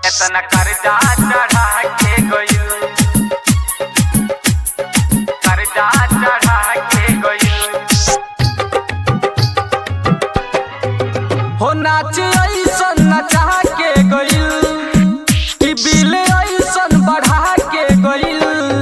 एतना कर्जा चढ़ा के गइल कर्जा चढ़ा के गइल हो नाच ऐसन नचा के गइल कि बिल ऐसन बढ़ा के गइल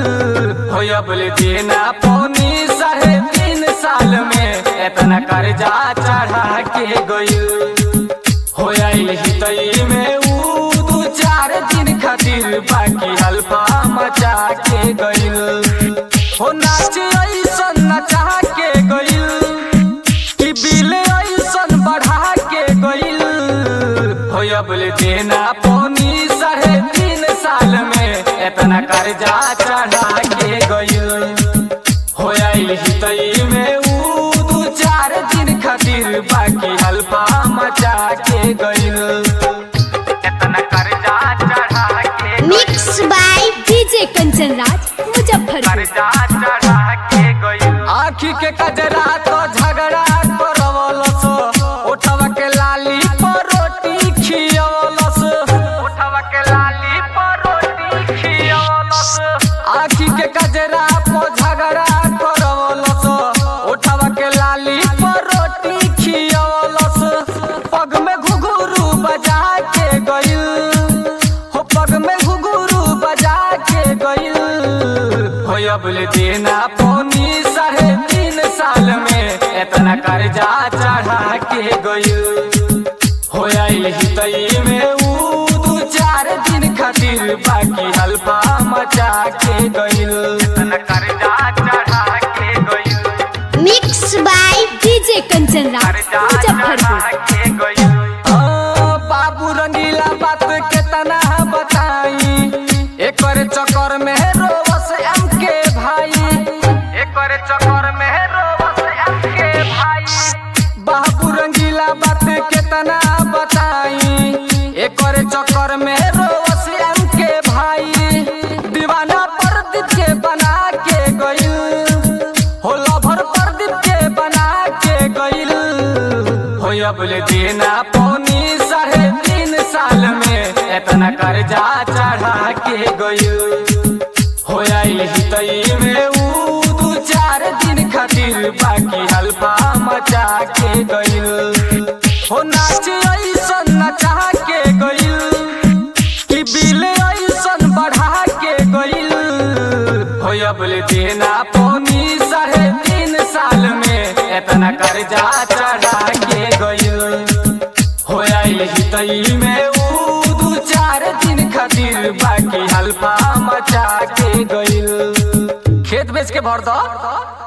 हो अबले देना पौनी साढ़े तीन साल में एतना कर्जा चढ़ा के गइल हो आइल हितई में ऊ दू चार दिन खातिर बाकी हल्फा मचा के गइल हो नाच ऐसन नचा के गइल कि बिल ऐसन बढ़ा के गइल हो अबले देना पौनी साढ़े तीन साल में एतना कर्जा चढ़ा के गइल हो आइल हितई में ऊ दू चार दिन खातिर बाकी हल्फा मचा के गइल एतना कर्जा चढ़ा के mix by DJ Kanchan Raj Muzaffarpur कर्जा चढ़ा के गइल आखी के कजरा तो झगड़ा करवलस उठवा के लाली पर रोटी खियवलस उठवा के लाली पर रोटी खियवलस आखी के कजरा पर झगड़ा करवलस उठवा के लाली पर रोटी खियवलस पग में घुघरू बजा के गइल हो पग में घुघरू बजा के गइल हो अबले देना पौनी साढ़े तीन साल में एतना कर्जा चढ़ा के गइल हो आइल हितई में ऊ दू चार दिन खातिर बाकी हल्फा मचा के गइल एतना कर्जा चढ़ा के गइल mix by DJ Kanchan Raj कर्जा चढ़ा मुजफ्फरपुर के गइल आ, बाबू रंगीला बात केतना बताई एकर चक्कर में रोवस एम के भाई एकर चक्कर में रोवस एमके भाई बाबू रंगीला बात केतना बताई एकर चक्कर में रोवस एम के भाई दीवाना प्रदीप के बना के गइल हो लभर प्रदीप के बना के गइल हो अबले देना पौनी साढ़े तीन साल में एतना कर्जा चढ़ा के गइल हो आइल हितई में ऊ दू चार दिन खातिर बाकी हल्फा मचा के गइल हो नाच ऐसन नचा के गइल कि बिल ऐसन बढ़ा के गइल हो अबले देना पौनी साढ़े तीन साल में एतना कर्जा चढ़ा के गइल हो आइल हितई में ऊ दू चार दिन खातिर बाकी हल्फा मचा के गइल खेत बेच के भर दो